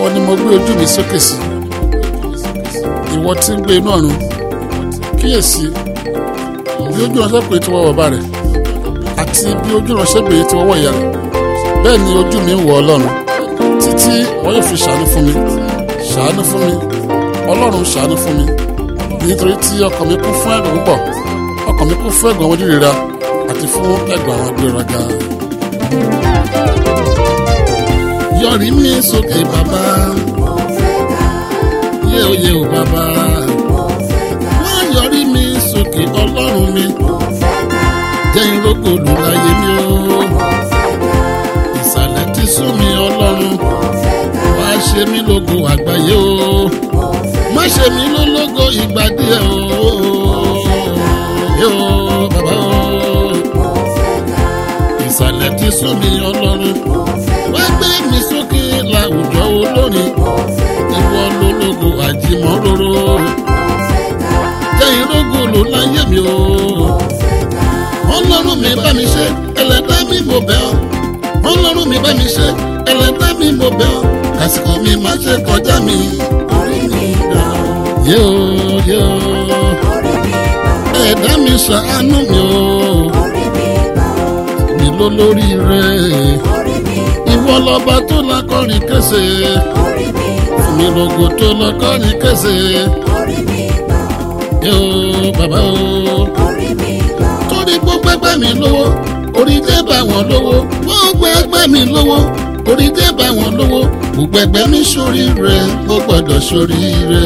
ìwọ ni mo gbé ojú mi sókè sí ìwọ tí ń gbé inú ọ̀run kíyèsí bí ojú ránṣẹ́ pé tí wọ́n wọ̀ bá rẹ̀ àti bí ojú ránṣẹ́ pé tí wọ́n wọ̀ ìyá rẹ̀ bẹ́ẹ̀ ni ojú mi ń wọ ọlọ́run títí wọ́n yóò fi ṣàánú fún mi ṣàánú fún mi ọlọ́run ṣàánú fún mi nítorí tí ọkàn mi kún fún ẹ̀gàn púpọ̀ ọkàn mi kún fún ẹ̀gàn àwọn onírera àti fún ẹ̀gàn àwọn agbéraga. yọrí mi sókè bàbá yé oyè o bàbá wá yọrí mi sókè ọlọ́run mi jẹ́ ìrókòlù láyé mi o ìsàlẹ̀ ti sún mi ọlọ́run wá ṣe mí lógo àgbáyé o má ṣe mí lólógo ìgbà díẹ̀ o yóò bàbá o ìsàlẹ̀ ti sún mi ọlọ́run wá gbé mi sókè láwùjọ olórin ìwọ lólógo àjìmọ́róró jẹ́ ìrógòlò láyé mi o ọlọ́run mi bá mi ṣe ẹlẹ́dá mi mo bẹ̀ ọ́ ọlọ́run mi bá mi ṣe ẹlẹ́dá mi mo bẹ̀ ọ́ àsìkò mi má ṣe kọjá mi. orí mi gbà yóò yóò orí mi gbà ẹ̀dá mi ṣàánú mi o orí mi gbà mi ló lórí rẹ orí mi gbà ìwọ lọba tó lakọrin kése orí mi gbà mi lògò tó lakọrin kése orí mi gbà yóò bàbá o orí mi gbà torí gbogbo ẹgbẹ́ mi lówó orí dé bá wọn lówó gbogbo ẹgbẹ́ mi lówó orí dé bá wọn lówó gbogbo ẹgbẹ́ mi sórí rẹ mo gbọ́dọ̀ sórí rẹ.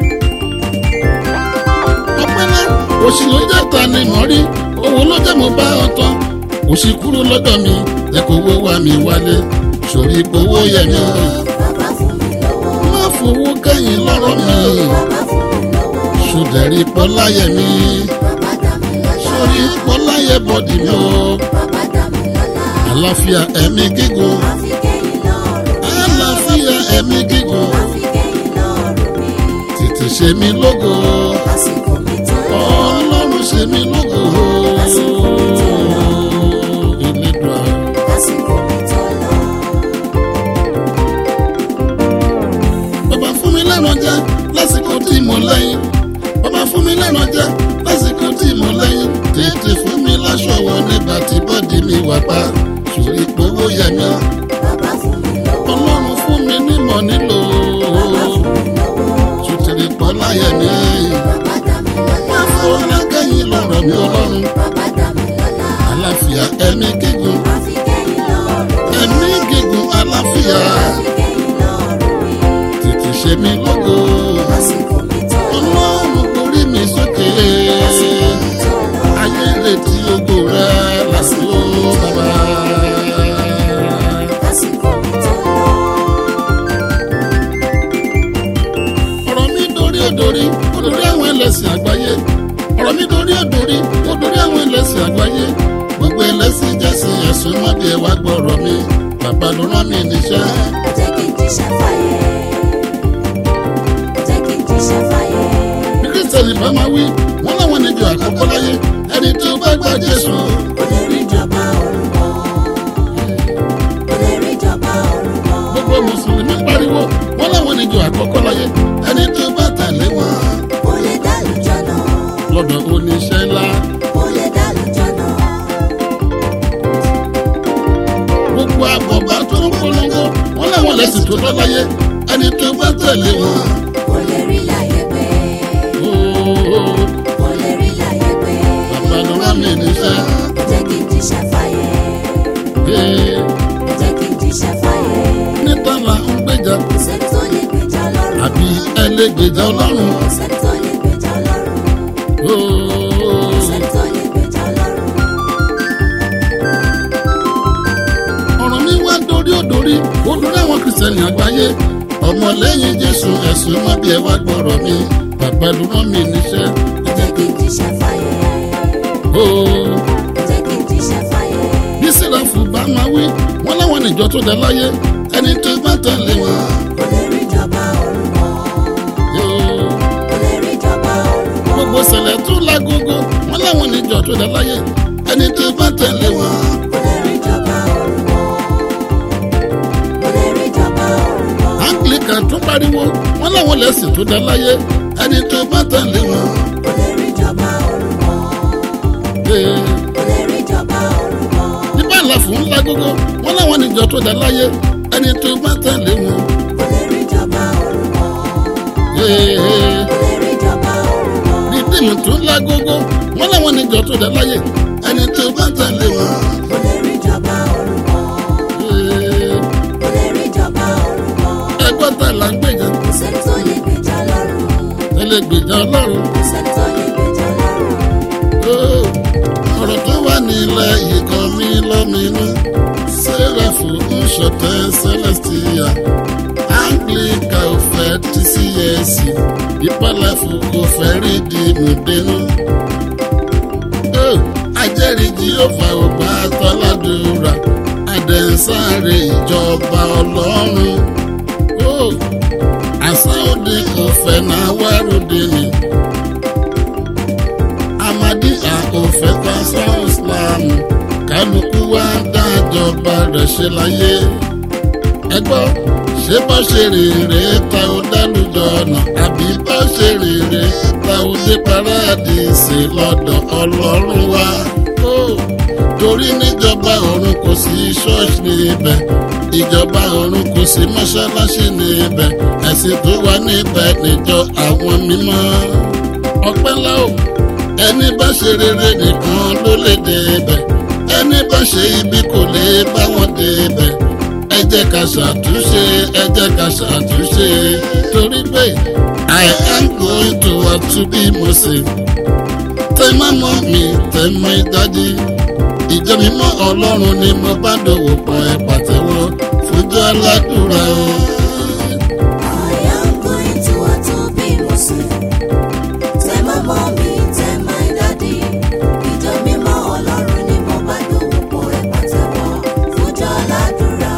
ọpẹlẹ òsì ló jẹ́ ta ni mọ̀ rí owó ló jẹ́ mo bá ọ tán òsì kúrò lọ́dọ̀ mi jẹ́ kó owó wá mi wálé sórí gbowó yẹ mi bàbá fún mi lówó má fowó kẹ́yìn lọ́rọ̀ mi bàbá fún mi lówó sódẹ̀rí pọ́láyẹ mi bàbá dá mi lọ́lá sórí pọ́láyẹ bọ́dì mi o. bàbá dá mi lọ́lá àlàáfíà ẹ̀mí gígùn àfi kẹ́yìn lọ́rùn mi àlàáfíà ẹ̀mí gígùn àfi kẹ́yìn lọ́rùn mi tètè ṣe mí lógo àsìkò mi tó lọ ọlọ́run ṣe mí lógo àsìkò mi tó lọ ìlédùá àsìkò mi tó lọ. bàbá fún mi lẹ́nu jẹ́ lásìkò tí mo lẹ́yìn bàbá fún mi lẹ́nu jẹ́ lásìkò tí mo lẹ́yìn tètè fún mi láṣọ wọ nígbà tí bọ́dì mi wà pa sórí gbowó yẹ mi bàbá fún mi lówó ọlọ́run fún mi nímọ̀ nílò bàbá fún mi lówó sùtìrì pọ̀ láyẹ̀ mi. bàbá dá mi lọ́lá Afọlákẹ́yìn lọ̀rọ̀ mi ọlọ́run. bàbá dá mi lọ́lá Àlàáfíà ẹ̀mí gígùn. àfi kẹ́yìn lọ́rùn mi Ẹ̀mí gígùn àlàáfíà. àfi kẹ́yìn lọ́rùn mi Tètè ṣe mí lógo. àsìkò mi tó lọ Ọlọ́run borí mi sókè. àsìkò mi tó lọ Ayé retí ògo rẹ̀ lásìkò bàbá. àsìkò mi tó lọ Ọ̀rọ̀ mi dorí òdòrí, òdòrí àwọn ẹlẹ́sìn àgbáyé. Ọ̀rọ̀ mi dorí òdòrí, òdòrí àwọn ẹlẹ́sìn àgbáyé. Gbogbo ẹlẹ́sìn jẹ́sìn ẹ̀sùn mọ́bí ẹ̀ wá gbọ́rọ̀ mi. Bàbá ló rán mi níṣẹ́. ẹ jẹ́ kí n jíṣẹ́ fáyé ẹ jẹ́ kí n jíṣẹ́ fáyé bí kírísítẹ̀nì bá máa wí wọ́n láwọn níjọ àkọ́kọ́ láyé ẹni tí ó bá gba jésù kò lè rí ìjọba ọ̀run wọ̀ kò lè rí ìjọba ọ̀run wọ̀ gbogbo mùsùlùmí pariwo wọ́n láwọn níjọ àkọ́kọ́ láyé ẹni tí ó bá tẹ̀lé wọn kò lè dálùjọ náà lọ́dọ̀ oníṣẹ́ ńlá kò lè dálùjọ náà. gbogbo àbọ̀bá tó ń polongo wọ́n láwọn lẹ́sìn tó lọ láyé ẹni tí ó bá tẹ̀lé wọn. kò lè rí láyé pé Ooo, kò lè rí láyé pé bàbá ló rán mi níṣẹ́ ẹ jẹ́ kí n jíṣẹ́ fáyé Ee, ẹ jẹ́ kí n jíṣẹ́ fáyé níta là ń gbèjà kò sẹ́ni tó lè gbèjà ọlọ́run àbí ẹlẹ́gbèjà ọlọ́run. kò sẹ́ni tó lè gbèjà ọlọ́run Ooo. kò sẹ́ni tó lè gbèjà ọlọ́run ọ̀rọ̀ mi wá dorí òdorí olórí àwọn kìrìsìtẹ́nì àgbáyé ọmọlẹ́yìn jésù ẹ̀sùn má bí ẹ wá gbọ́rọ̀ mi bàbá ló rán mi níṣẹ́. ẹ jẹ́ kí n jíṣẹ́ fáyé Ooo, ẹ jẹ́ kí n jíṣẹ́ fáyé bí sílẹ̀fù bá máa wí wọ́n láwọn níjọ tó dé láyé ẹni tó bá tẹ̀lé wọn. kò lè rí ìjọba ọ̀run wọ̀ Ooo, kò lè rí ìjọba ọ̀run wọ̀ gbogbo sẹ̀lẹ̀ tó lágogo wọ́n láwọn níjọ tó dé láyé ẹni tó bá tẹ̀lé wọn. kò lè rí ìjọba ọ̀run wọ̀ kò lè rí ìjọba ọ̀run wọ̀ tó dá láyé ẹni tó bá tẹ̀lé wọn. kò lè rí ìjọba ọ̀run wọ̀. Ee, kò lè rí ìjọba ọ̀run wọ̀. nígbà ńlá fún ńlá gógó wọn láwọn níjọ tó dá láyé ẹni tó bá tẹ̀lé wọn. kò lè rí ìjọba ọ̀run wọ̀. Ee, kò lè rí ìjọba ọ̀run wọ̀. ní dìmú tó ńlá gógó wọn láwọn níjọ tó dá láyé ẹni tó bá tẹ̀lé wọn. kò lè rí ìjọba ọ̀run wọ̀. Ee, kò lè rí ìjọba ọ̀run wọ̀. ẹgbọ́n tá là ń gbèjà kò sẹ́ni tó lè gbèjà lọ́run. ẹlẹgbèjà ọlọ́run. kò sẹ́ni tó lè gbèjà lọ́run. Ó, ọ̀rọ̀ tó wà nílẹ̀ yìí kan mí lọ́mìnú sẹ́rẹ̀fù ń ṣọ̀tẹ̀ celestia anglican ò fẹ́ ti CAC ìpàlẹ́fù kò fẹ́ rí di mùdínú. Ó, ajẹ́rìí Jèhófà ò gbà tọ́ládùúrà àdẹ̀sáré ìjọba ọlọ́run. Ó, àṣà òde kò fẹ́ náà wárúdé ni amadi àkọfẹ́ tásán islamu kálukú wa dájọba rẹ̀ ṣe láyé ẹgbọ́ ṣé bọ́ ṣe rèrè ta ó dálùjọ ọ̀nà àbí bọ́ ṣe rèrè ta ó dé paradíìsì lọ́dọ̀ ọlọ́run wa ó torí níjọba ọ̀run kò sí ṣọ́ọ̀ṣì níbẹ̀ ìjọba ọ̀run kò sí mọ́ṣáláṣí níbẹ̀ ẹ̀sìn tó wà níbẹ̀ níjọ àwọn mímọ́ ọpẹ́ ńlá o ẹni bá ṣe rere nìkan ló lè débẹ̀ ẹni bá ṣe ibi kò lè bá wọn débẹ̀ ẹ jẹ́ ká ṣàtúnṣe ẹ jẹ́ ká ṣàtúnṣe torí pé I am going to work to be Moses tẹ́mọ́ mọ́ mi tẹ́mọ́ ìdájí ìjọ mímọ́ ọlọ́run ni mo bá dòwò pọ̀ ẹ̀ pàtẹ́wọ́ fújọ́ aládùúrà o. I am going to want to be Muslim. Tell my mommy, tell my daddy. Ìjọ mímọ́ Ọlọ́run ni mo bá dòwò pọ̀ ẹ pàtẹ́wọ́ fújọ́ ládùúrà.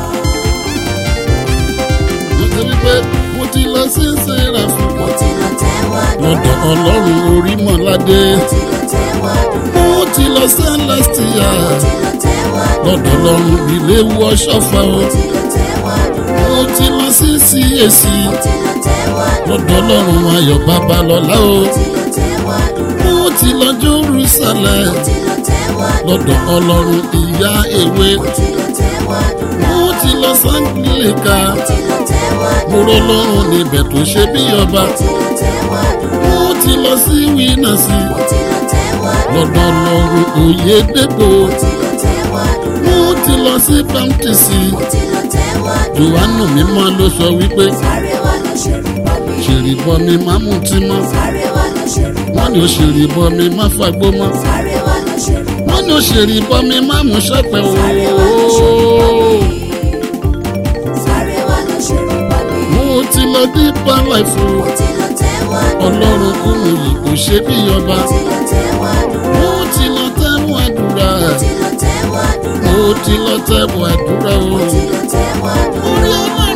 mo ti rí pé mo ti lọ sí sẹ́ráfù Mo ti lọ tẹ́wọ́ lọ́dọ̀ àdúrà. ọlọ́run orímọ̀ládé Mo ti lọ tẹ́wọ́ àdúrà. mo ti lọ sẹ́lẹ̀sìtìyà Mo ti lọ tẹ́wọ́ àdúrà. lọ́dọ̀ ọlọ́run ilé wọ́ṣọ́fà o Mo ti lọ tẹ́wọ́ àdúrà. mo ti lọ sí CAC Mo ti lọ tẹ́wọ́ àdúrà. lọ́dọ̀ ọlọ́run ayọ̀ babalọ́lá o Mo ti lọ tẹ́wọ́ àdúrà. mo ti lọ Jerusalem Mo ti lọ tẹ́wọ́ àdúrà. lọ́dọ̀ ọlọ́run ìyá ewé Mo ti lọ tẹ́wọ́ àdúrà. mo ti lọ sanglika Mo ti lọ tẹ́wọ́ àdúrà. mo rọ lọ́run níbẹ̀ tó ṣe bí ọba Mo ti lọ tẹ́wọ́ àdúrà. mo ti lọ sí wínàsì Mo ti lọ tẹ́wọ́ àdúrà. lọ́dọ̀ ọlọ́run òyedèpò Mo ti lọ tẹ́wọ́ àdúrà. mo ti lọ sí bámtísì Mo ti lọ tẹ́wọ́ àdúrà. johannu mímọ́ ló sọ wípé Sáré wá lọ ṣèrì bọ́ mi. ṣèrìbọ mi má mú tí mọ́ Sáré wá lọ ṣèrì bọ́ wọ́n ní ó ṣèrìbọ mi má fagbó mọ́ Sáré wá lọ ṣèrì bọ́ wọ́n ní ó ṣèrìbọ mi má mú ṣẹ́pẹ́ Sáré wá lọ ṣèrì bọ́ ooo. Sáré wá lọ ṣèrì bọ́ mi. mo ti lọ dípà láìfo Mo ti lọ tẹ́wọ́ àdúrà. ọlọ́run kú mi yìí kò ṣe bí ọba Mo ti lọ tẹ́wọ́ àdúrà. mo ti lọ tẹ́wọ̀n àdúrà Mo ti lọ tẹ́wọ́ àdúrà. mo ti lọ tẹ́wọ̀n àdúrà o Mo ti lọ tẹ́wọ́ àdúrà. orí ọlọ́run